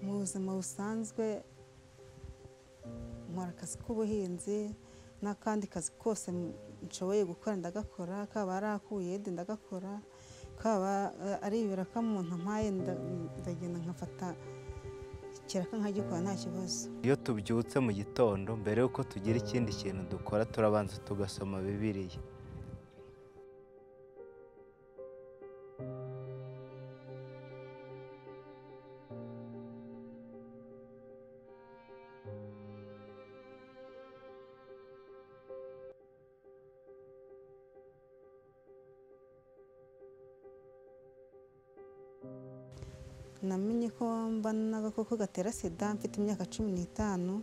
buzima busanzwe nkora akazi k'ubuhinzi n'akandi kazi kose nshoboye gukora ndagakora kaba ari ak'ubuyede ndagakora kaba ari ibiraka umuntu ampaye ndagenda nkafata ikiraka nkagikora nta kibazo iyo tubyutse mu gitondo mbere y'uko tugira ikindi kintu dukora turabanza tugasoma bibiriya namenye ko mba n'agakoko gatera sida mfite imyaka cumi n'itanu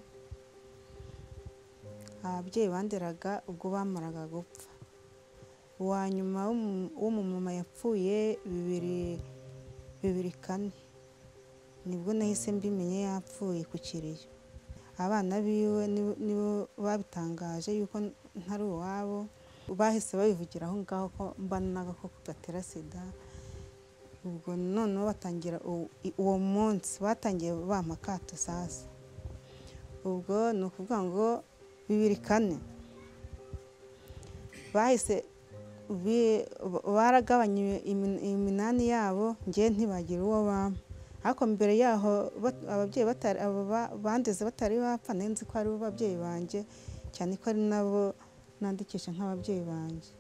ababyeyi banderaga ubwo bamaraga gupfa uwa nyuma w'umumama yapfuye bibiri bibiri kane nibwo nahise mbimenye yapfuye ku kiriyo abana biwe nibo babitangaje yuko ntari uwabo bahise babivugira aho ngaho ko mba n'agakoko gatera sida ubwo noneho batangira uwo munsi batangiye bampa akato sasa ubwo ni ukuvuga ngo bibiri kane bahise baragabanya iminani yabo ngewe ntibagira uwo bampa ariko mbere yaho ababyeyi bandeze batari bapfa nzi ko ari bo babyeyi banjye cyane ko ari nabo nandikisha nk'ababyeyi banjye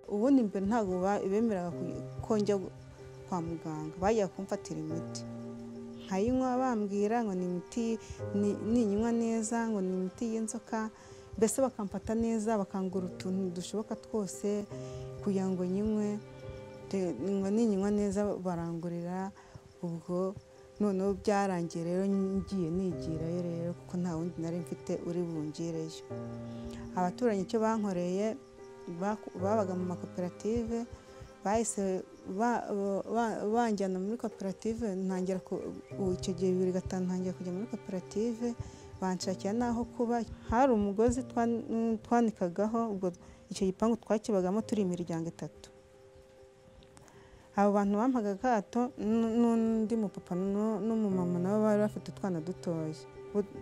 ubundi mbere ntabwo bemeraga ko njya kwa muganga bajya kumfatira imiti nkayinywa bambwira ngo ni imiti ninywa neza ngo ni imiti y'inzoka mbese bakamfata neza bakangura utuntu dushoboka twose kugira ngo nyimwe ngo ninywa neza barangurira ubwo noneho byarangiye rero ngiye nigirayo rero kuko nta wundi nari mfite uri bungireyo abaturanyi icyo bankoreye babaga mu makoperative bahise banjyana muri koperative ntangira icyo gihe bibiri gatanu ntangira kujya muri koperative banshakira n'aho kuba hari umugozi twanikagaho ubwo icyo gipangu twakibagamo turi imiryango itatu abo bantu bampaga akato n'undi mupapa n'umumama nabo bari bafite utwana dutoya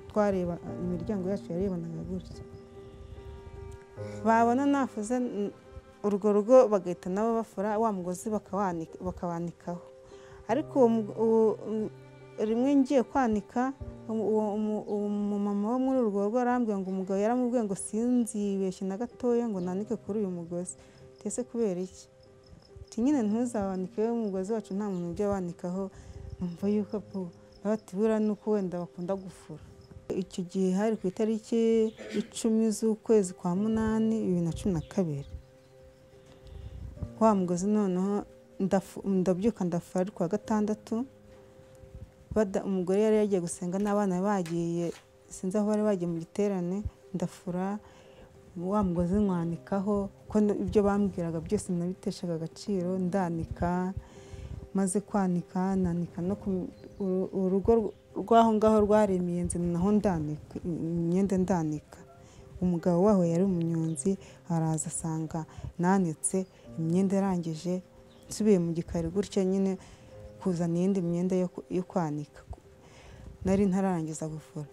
twareba imiryango yacu yarebanaga gutya babona nafuze urwo rugo bagahita nabo bafura wa mugozi bakawanikaho ariko rimwe ngiye kwanika uwo mumama wo muri urwo rugo arambwira ngo umugabo yaramubwiye ngo sinzibeshye na gatoya ngo nanike kuri uyu mugozi ndetse kubera iki ati nyine ntuzawanike we umugozi wacu nta muntu ujya wanikaho numva yuko batibura nuko wenda bakunda gufura icyo gihe hari ku itariki icumi z'ukwezi kwa munani bibiri na cumi na kabiri wa mugozi noneho ndabyuka ndafura ari kuwa gatandatu umugore yari yagiye gusenga n'abana bagiye sinzi aho bari bagiye mu giterane ndafura wa mugozi nwanikaho ko ibyo bambwiraga byose nabiteshaga agaciro ndanika maze kwanika nanika no ku urugo rw'aho ngaho rwaremeye inzu naho ndanika imyenda ndanika umugabo waho yari umunyonzi araza asanga nanitse imyenda irangije nsubiye mu gikari gutya nyine kuzana iyindi myenda yo kwanika nari ntararangiza gufura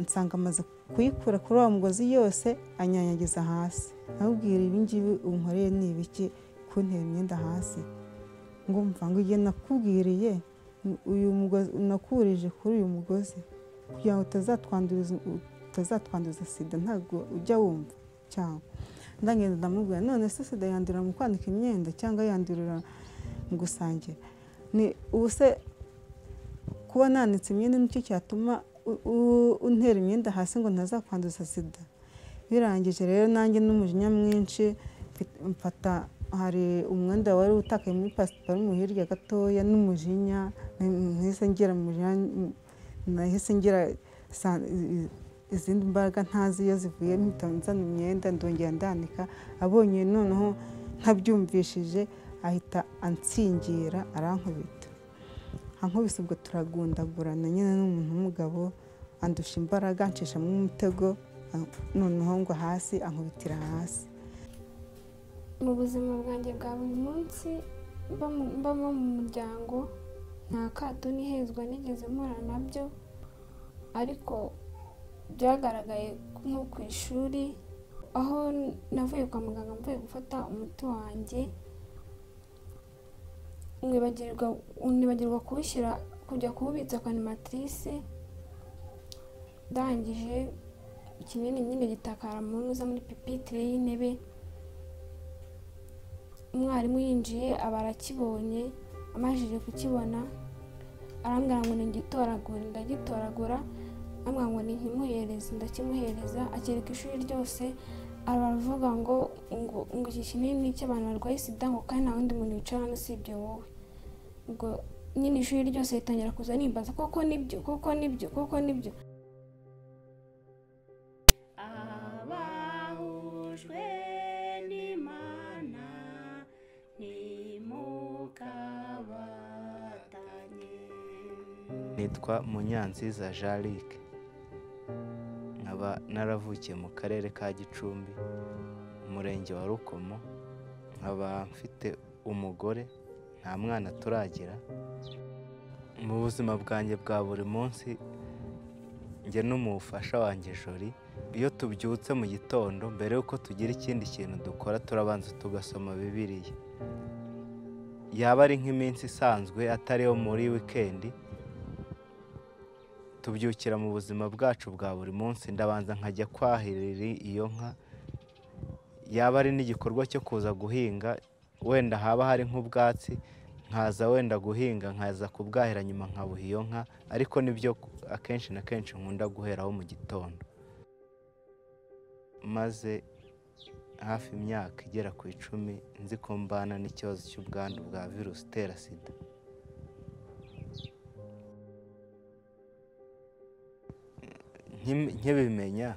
nsanga amaze kuyikura kuri uwo mugozi yose anyanyagiza hasi nabwira ibingibi unkoreye ni ibiki kuntera imyenda hasi ngo mvange igihe nakubwiriye uyu mugozi nakurije kuri uyu mugozi kugira ngo utazatwanduza sida ntabwo ujya wumva cyangwa ndagenda ndamubwira none se sida yandurira mu kwanika imyenda cyangwa yandurira mu gusangira ni ubu se kuba nanitse imyenda nicyo cyatuma untera imyenda hasi ngo ntazakwanduza sida birangije rero nanjye n'umujinya mwinshi mfata hari umwenda wari utakaye muri pasiparumu hirya gatoya n'umujinya nahise ngira nahise ngira izindi mbaraga ntazi iyo zivuye mpita nzana imyenda ndongera ndanika abonye noneho ntabyumvishije ahita ansingira arankubita ankubise ubwo turagundagurana nyine n'umuntu w'umugabo andusha imbaraga nshishamo umutego noneho ngo hasi ankubitira hasi mu buzima bwanjye bwa buri munsi mba mu- mbamo mu muryango nta kato n'ihezwa nigeze mpura nabyo ariko byagaragaye nko ku ishuri aho navuye kwa muganga mvuye gufata umuti wanjye nibagirwa nibagirwa kuwushyira kujya kuwubitsa ku animatrice ndangije ikinini nyine gitakara mu ntuza muri pipitire y'intebe umwarimu yinjiye aba arakibonye amajije kukibona arambwira ngo ntigitoragure ndagitoragura ambwira ngo ntimuhereze ndakimuhereza akereka ishuri ryose aravuga ngo ngo ngo iki kinini ni icy'abantu barwaye sida ngo kandi nta wundi muntu wicaramo usibye wowe ubwo nyine ishuri ryose ritangira kuza nimbaza koko nibyo koko nibyo koko nibyo abahujwe n'imana ntimukabatanye nitwa munyanziza jarike nkaba naravukiye mu karere ka gicumbi umurenge wa rukomo nkaba mfite umugore nta mwana turagira mu buzima bwanjye bwa buri munsi njye n'umufasha wanjye jori iyo tubyutse mu gitondo mbere y'uko tugira ikindi kintu dukora turabanza tugasoma bibiriya yaba ari nk'iminsi isanzwe atari iyo muri wikendi tubyukira mu buzima bwacu bwa buri munsi ndabanza nkajya kwahirira iyo nka yaba ari n'igikorwa cyo kuza guhinga wenda haba hari nk'ubwatsi nkaza wenda guhinga nkaza kubwahira nyuma nkabuha iyo nka ariko nibyo akenshi na kenshi nkunda guheraho mu gitondo maze hafi imyaka igera ku icumi nzi ko mbana n'ikibazo cy'ubwandu bwa virusi itera sida nki- nkibimenya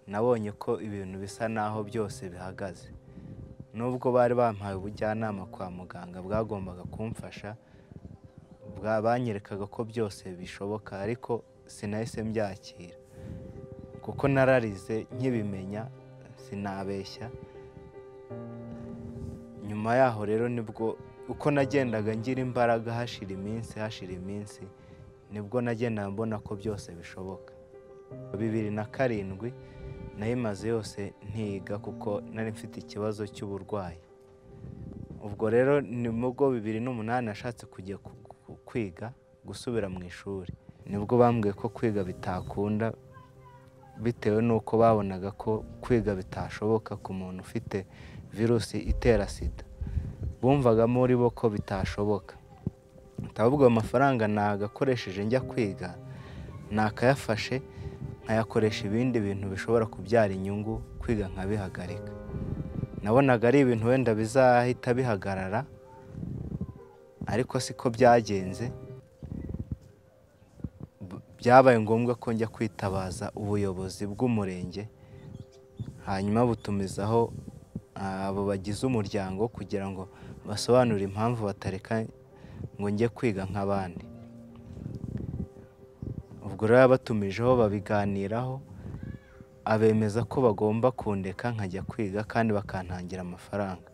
nabonye ko ibintu bisa naho byose bihagaze nubwo bari bampaye ubujyanama kwa muganga bwagombaga kumfasha bwa- banyerekaga ko byose bishoboka ariko sinahise mbyakira kuko nararize nkibimenya sinabeshya nyuma yaho rero nibwo uko nagendaga ngira imbaraga hashira iminsi hashira iminsi nibwo nagendaga mbona ko byose bishoboka bibiri na karindwi nayimaze yose ntiga kuko nari mfite ikibazo cy'uburwayi ubwo rero ni bwo bibiri n'umunani nashatse kujya ku- ku- kwiga gusubira mu ishuri nibwo bambwiye ko kwiga bitakunda bitewe n'uko babonaga ko kwiga bitashoboka ku muntu ufite virusi itera sida bumvaga muri bo ko bitashoboka ahubwo ayo mafaranga nagakoresheje njya kwiga nakayafashe nkayakoresha ibindi bintu bishobora kubyara inyungu kwiga nkabihagarika nabonaga ari ibintu wenda bizahita bihagarara ariko siko byagenze B- byabaye ngombwa ko njya kwitabaza ubuyobozi bw'umurenge hanyuma butumizaho ah, abo bagize umuryango kugira ngo basobanure impamvu batareka ngo njye kwiga nk'abandi ubwo rero abatumijeho babiganiraho abemeza ko bagomba kundeka nkajya kwiga kandi bakantangira amafaranga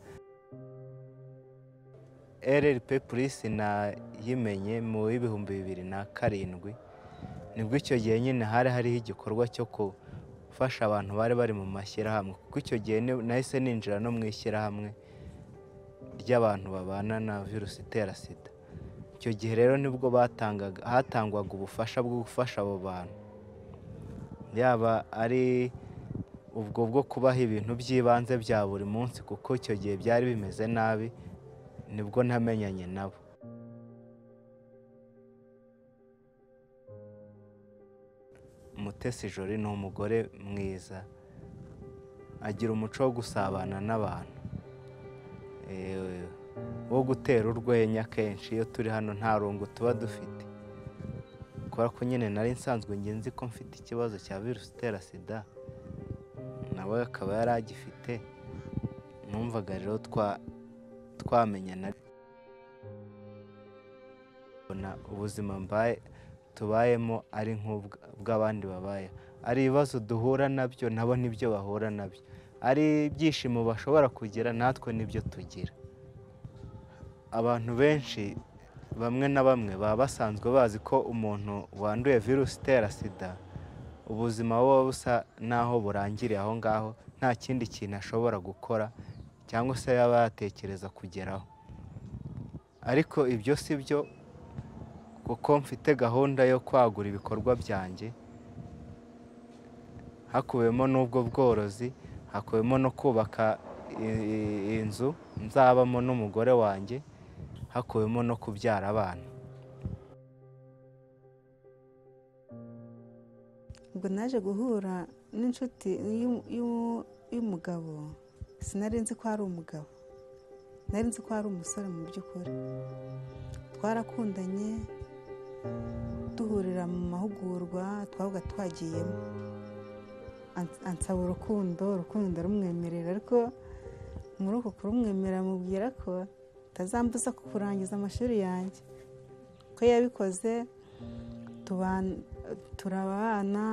rrp purisi nayimenye mu w'ibihumbi bibiri na karindwi nibwo icyo gihe nyine hari hariho igikorwa cyo gufasha abantu bari bari mu mashyirahamwe kuko icyo gihe ni- nahise ninjira no mu ishyirahamwe ry'abantu babana na virusi itera sida icyo gihe rero nibwo batangaga hatangwaga ubufasha bwo gufasha abo bantu yaba ari ubwo bwo kubaha ibintu by'ibanze bya buri munsi kuko icyo gihe byari bimeze nabi nibwo namenyanye nabo mutesi jori ni umugore mwiza agira umuco wo gusabana n'abantu Eh, wo gutera urwenya kenshi iyo turi hano nta rungu tuba dufite kubera ko nyine nari nsanzwe njye nzi ko mfite ikibazo cya virusi itera sida nawe akaba yari agifite numvaga rero twa- twamenyana ubona ubuzima mbaye tubayemo ari nk'ubw'abandi babaye ari ibibazo duhura nabyo nabo nibyo bahura nabyo ari ibyishimo bashobora kugira natwe nibyo tugira abantu benshi bamwe na bamwe baba basanzwe bazi ko umuntu wanduye virusi itera sida ubuzima buba busa n'aho burangiriye aho ngaho nta kindi kintu ashobora gukora cyangwa se yaba yatekereza kugeraho ariko ibyo si byo kuko mfite gahunda yo kwagura ibikorwa byanjye hakubiyemo n'ubwo bworozi hakubiyemo no kubaka i- inzu nzabamo n'umugore wanjye hakubiyemo no kubyara abana ubwo naje guhura n'inshuti y'u- y'u- y'umugabo sinari nzi ko ari umugabo nari nzi ko ari umusore mu by'ukuri twarakundanye duhurira mu mahugurwa twabaga twagiyemo Ans- ansaba urukundo urukundo rumwemerera ariko muri uko kurumwemerera mubwira ko utazambuza kurangiza amashuri yanjye ko yabikoze tuban- turabana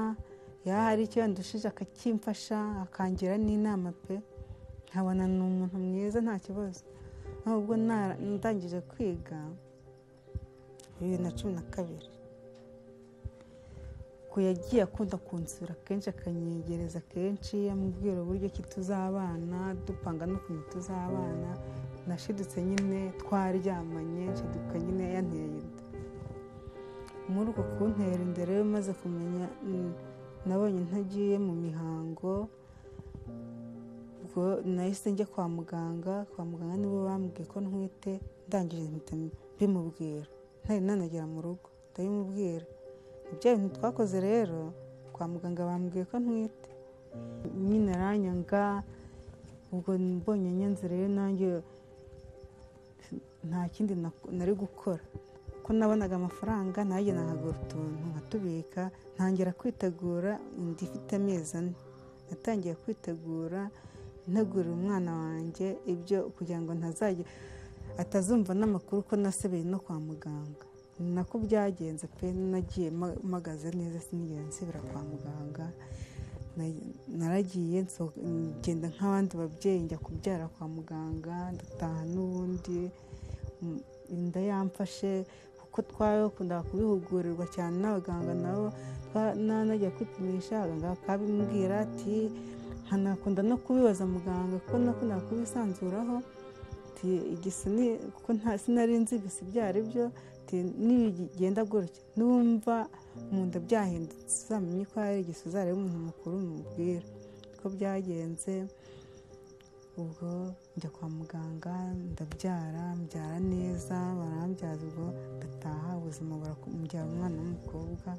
iyo hari icyo yandushije akakimfasha akangira n'inama pe nkabona ni umuntu mwiza nta kibazo ahubwo nara- ndangije kwiga bibiri na cumi na kabiri ku yagiye akunda kunsura kenshi akanyegereza kenshi amubwira uburyo ki tuzabana dupanga n'ukuntu tuzabana nashidutse nyine twaryamanye nshiduka nyine yanteye inda muri uko kuntera inda rero maze kumenya mm, nabonye ntagiye mu mihango ubwo nahise njya kwa muganga kwa muganga nibo bambwiye ko ntwite ndangije mpita mbimubwira ntari nanagera mu rugo ndabimubwira ibyo bintu twakoze rero kwa muganga bambwiye ko ntwite nyine aranyanga ubwo mbonye nyanze rero nanjye nta kindi na- nari gukora ko nabonaga amafaranga najya nkagura utuntu nkatubika ntangira kwitegura inda ifite amezi ane natangiye kwitegura ntegurira umwana wanjye ibyo kugira ngo ntazajya atazumva n'amakuru ko nasebeye no kwa muganga ni nako byagenze pe nagiye ma- mpagaze neza sinigeze nsubira kwa muganga Na- naragiye nso- ngenda nk'abandi babyeyi njya kubyara kwa muganga ndataha n'ubundi Mm, inda yamfashe kuko twakundaga kubihugurirwa cyane n'abaganga nabo twa- na- najya kwipimisha abaganga bakabimbwira ati nkanakunda no kubibaza muganga kuko nakundaga kubisanzuraho ati igisi ni kuko nta sinari nzi ibisi byari byo ati nibigenda gutya numva mu nda byahindutse uzamenye ko ari igisi uzarebe umuntu mukuru mubwira ko byagenze ubwo njya kwa muganga ndabyara mbyara neza barambyaza ubwo ndataha ubuzima burakumbyara umwana w'umukobwa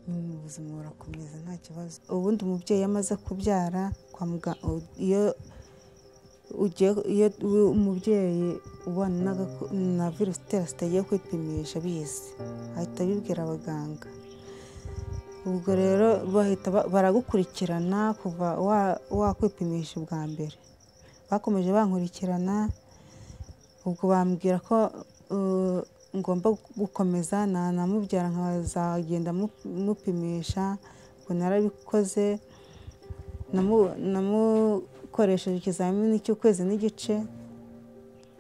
nyine ubuzima burakomeza nta kibazo ubundi umubyeyi amaze kubyara kwa muganga iyo ugiye iyo umubyeyi ubana n'agako- na virusi itera sida agiye kwipimisha bizi ahita abibwira abaganga ubwo rero bahita ba- baragukurikirana kuva wa- wakwipimisha ubwa mbere bakomeje bankurikirana ubwo bambwira ko uh, ngomba gukomeza nanamubyara nkazagenda mu- mupimisha ubwo narabikoze namu- namukoresheje ikizamini cy'ukwezi n'igice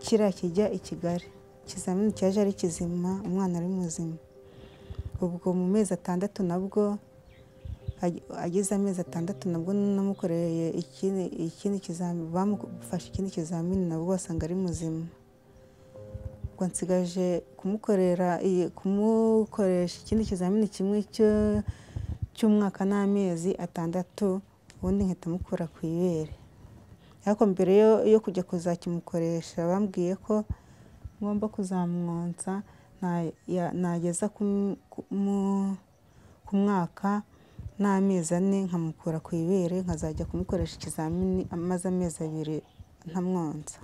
kiriya kijya i kigali ikizamini cyaje ari kizima umwana ari muzima ubwo mu mezi atandatu nabwo ag- agize amezi atandatu nabwo namukoreye ikindi ikindi kizamini bamufashe ikindi kizamini nabo basanga ari muzima ubwo nsigaje kumukorera iyi- kumukoresha ikindi kizamini kimwe cyo- cy'umwaka n'amezi atandatu ubundi nkahita mukura ku ibere ariko mbere yo- yo kujya kuzakimukoresha bambwiye ko ngomba kuzamwonsa na- ya- nageza ku m- ku mu- ku mwaka n'amezi ane nkamukura ku ibere nkazajya kumukoresha ikizamini amaze amezi abiri ntamwonsa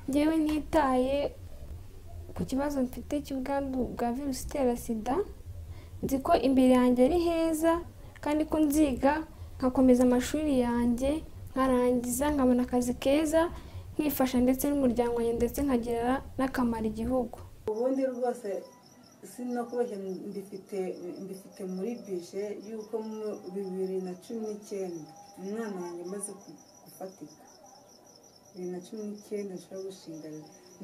ngewe nitaye ku kibazo mfite cy'ubwandu bwa virusi itera sida nzi ko imbere yanjye ari heza kandi ko nziga nkakomeza amashuri yanjye nkarangiza nkabona akazi keza nkifasha ndetse n'umuryango wanjye ndetse nkagirira n'akamaro igihugu ubundi rwose si no kubeshya mbifite mbifite muri bije y'uko mu bibiri na cumi n'icyenda umwana wanjye amaze ku- gufatika bibiri na cumi n'icyenda nshobora gushinga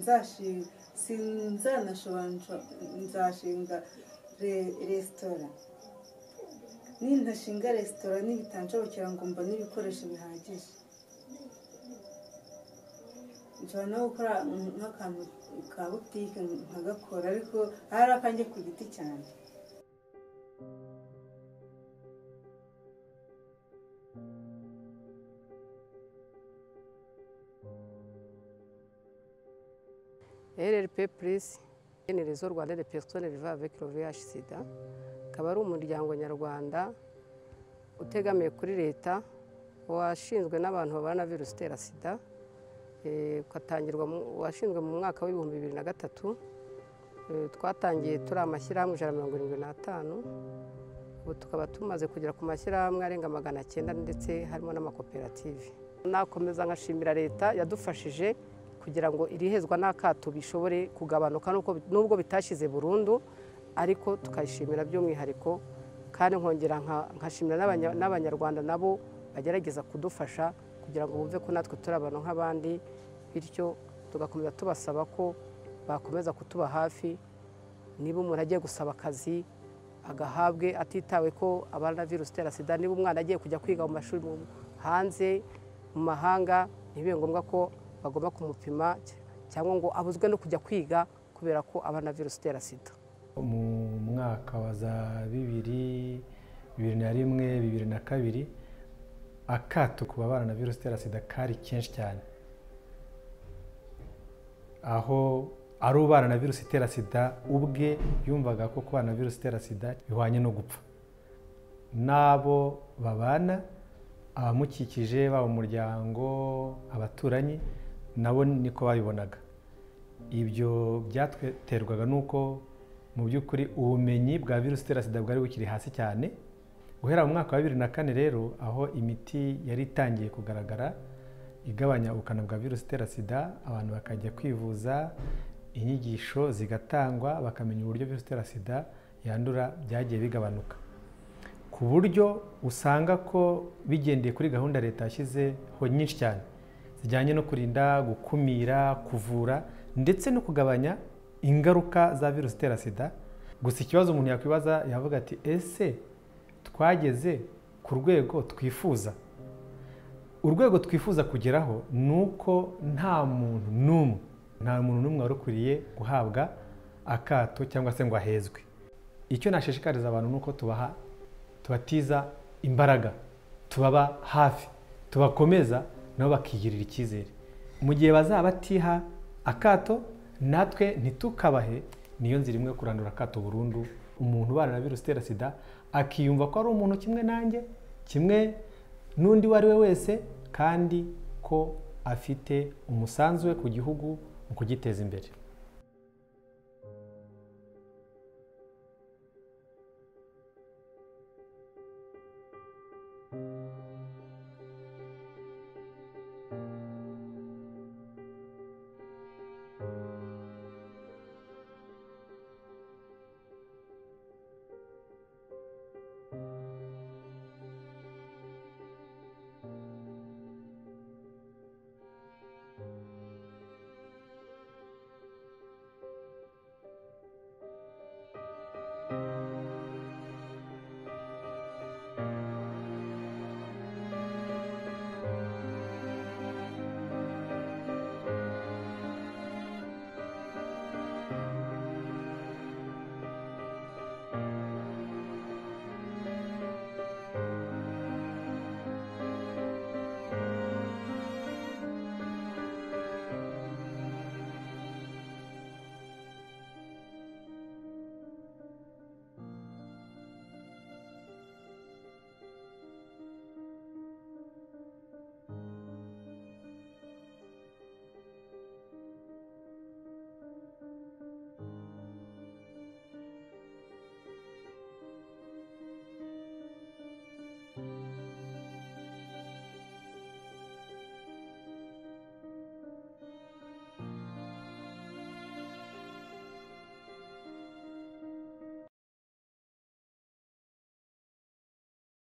nzashinga sinzanashobora nsho- nzashinga re- resitora nintashinga resitora n'ibitanshobokera ngo mbone ibikoresho bihagije nshobora no gukora nk'akantu ka butike nkagakora ariko ari akanjye ku giti cyanjye RRP Plus ni réseau rwanda des personnes vivant avec le VIH sida akaba ari umuryango nyarwanda utegamiye kuri leta washinzwe n'abantu babana na virusi itera sida Eh, ukatangirwa mu- washinzwe mu mwaka w'ibihumbi bibiri na gatatu Eh, twatangiye turi amashyirahamwe ijana na mirongo irindwi n'atanu ubu tukaba tumaze kugera ku mashyirahamwe arenga magana cyenda ndetse harimo n'amakoperative nakomeza nkashimira leta yadufashije kugira ngo irihezwa n'akato bishobore kugabanuka n'uko- nubwo bitashyize burundu ariko tukayishimira by'umwihariko kandi nkongera nka- nkashimira n'abanya- n'abanyarwanda nabo bagerageza kudufasha kugira ngo bumve ko natwe turi abantu nk'abandi bityo tugakomeza tubasaba ko bakomeza kutuba hafi niba umuntu agiye gusaba akazi agahabwe atitawe ko abana na virusi itera sida niba umwana agiye kujya kwiga mu mashuri mu- hanze mu mahanga ntibibe ngombwa ko bagomba kumupima cyangwa ngo abuzwe no kujya kwiga kubera ko abana na virusi itera sida mu mwaka wa za bibiri bibiri na rimwe bibiri na kabiri akato ku babana na virusi itera sida kari kenshi cyane aho ari ubana na virusi itera sida ubwe yumvaga ko kubana na virusi itera sida bihwanye no gupfa n'abo babana abamukikije baba umuryango abaturanyi nabo niko babibonaga ibyo byaterwaga n'uko mu by'ukuri ubumenyi bwa virusi itera sida bwari bukiri hasi cyane guhera mu mwaka wa bibiri na kane rero aho imiti yari itangiye kugaragara igabanya ubukana bwa virusi itera sida abantu bakajya kwivuza inyigisho zigatangwa bakamenya uburyo virusi itera sida yandura byagiye bigabanuka ku buryo usanga ko bigendeye kuri gahunda leta yashyizeho nyinshi cyane zijyanye no kurinda gukumira kuvura ndetse no kugabanya ingaruka za virusi itera sida gusa ikibazo umuntu yakwibaza yavuga ati ese twageze ku rwego twifuza urwego twifuza kugeraho ni uko nta muntu n'umwe nta muntu n'umwe wari ukwiriye guhabwa akato cyangwa se ngo ahezwe icyo nashishikariza abantu ni uko tubaha tubatiza imbaraga tubaba hafi tubakomeza nabo bakigirira icyizere mu gihe bazaba batiha akato natwe ntitukabahe niyo nzira imwe yo kurandura akato burundu umuntu ubana na virusi itera sida akiyumva ko ari umuntu kimwe nanjye kimwe n'undi uwo ari we wese kandi ko afite umusanzu we ku gihugu mu kugiteza imbere